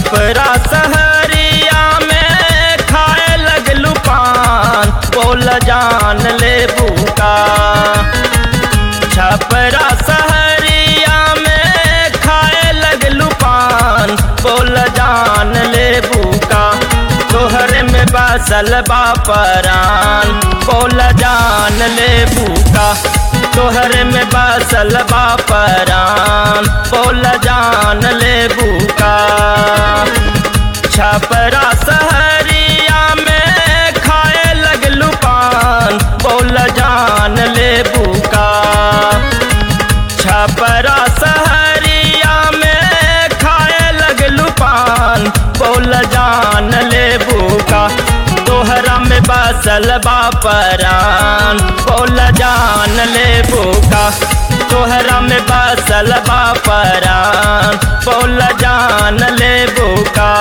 छपरा सहरिया में खाए लगलू पान बोल जान ले बुका छपरा सहरिया में खाए लगलू पान बोल जान ले बुका तोहर में बसल बापरान बोल जान ले बुका तोहर में बसल बापरान बोल जान ले बुका छपरा सहरिया में खाए लगलू पान बोल जान ले बुका छपरा सहरिया में खाए लगलू पान बोल जान ले बुका तोहरा में बसल बापरान बोल जान ले बुका तोहरा में बसल बापरान बोल जान ले बुका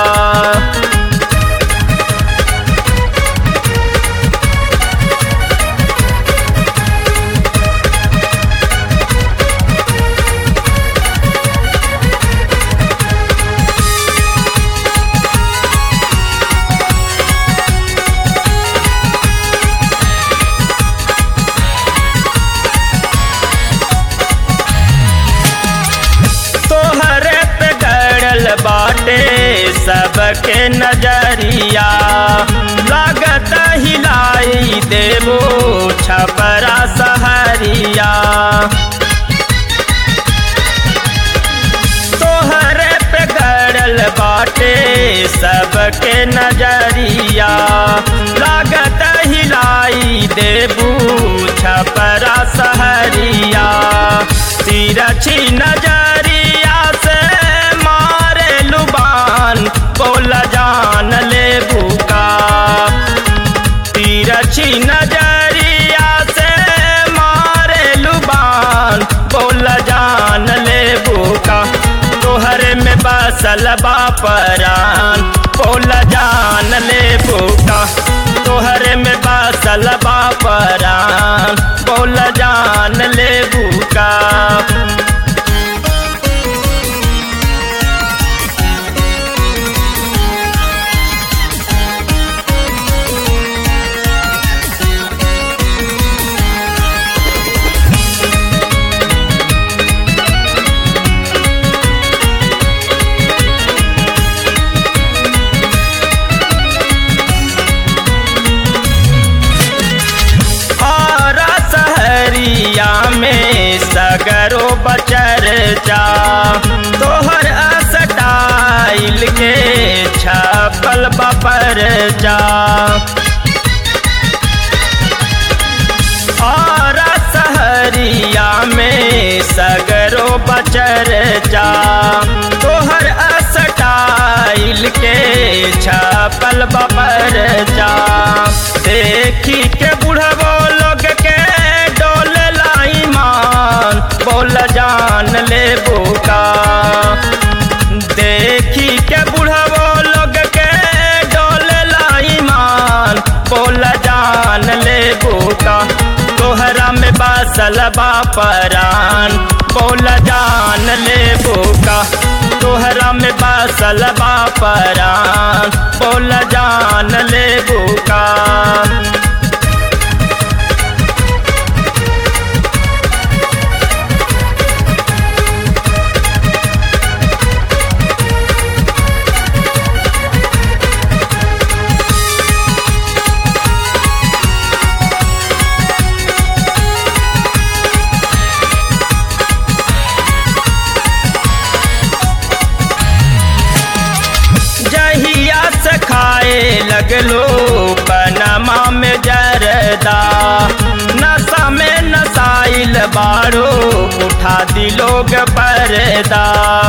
तोहरे पे गड़ल बाटे सबके नजरिया लागत हिलाई देवो छपरा सहरिया तोहरे पे गड़ल बाटे सबके नजरिया लागत हिलाई देबू छपरा सहरिया तिरछी नजरिया से मारे लुबान बोल जान ले भूका तिरछी नजरिया से मारे लुबान बोल जान ले भूका तोहर में बसल बापरान बोल जान ले भूका तोहर में बसल बापरान बोल जान ले भूका हरा सहरिया में सगरो बचर जा तोहर असटाइल के छपल बपर जा हरा सहरिया में सगरो बचर जा तोहर असटाइल के छपल बपर जा देखी के बुढ़बो लोग के डोल लाई मान बोल जान ले बुका देखी के बुढ़बो लोग के डोल लाई मान बोल जान ले बुका तोहरा में बसल बापरान बोल जान ले बुका तोहरा में बसल बापरान बोल जान ले बुका जहिया से खाए लगलो पनमा में जरदा नशा में नसाइल बारो उठा दिलोग परदा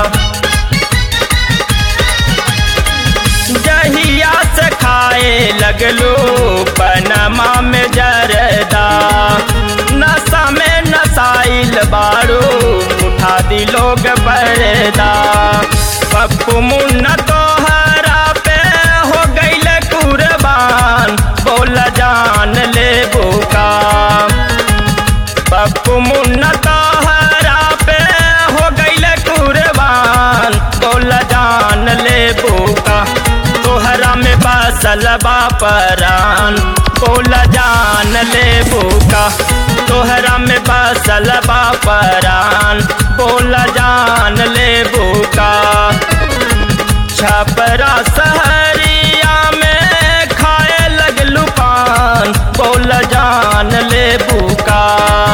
जहिया से खाए लगलो पनमा में जरदा नशा में नसाइल बारो उठा दिलोग परदा पप्पू मुन्ना तोहरा पे हो गईल कुर्बान बोल जान ले बुका पप्पू मुन्ना तोहरा पे हो गईल कुर्बान बोल जान ले बुका बसल बापरान बोल जान ले बुका तोहरा में बसल बापरान बोल जान ले बुका छपरा सहरिया में खाए लगलू पान बोल जान ले बुका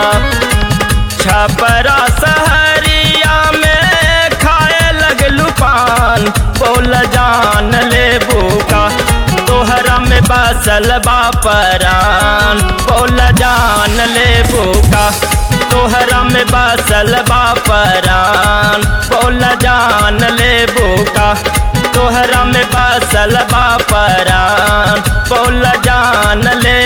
छपरा सहरिया में खाए लगलू पान बोल जान ले बुका तोहरा में बसल बापरान बोल जान ले बुका तोहरा में बसल बापरान बोल जान ले बुका तोहरा में बसल बापरान बोल जान ले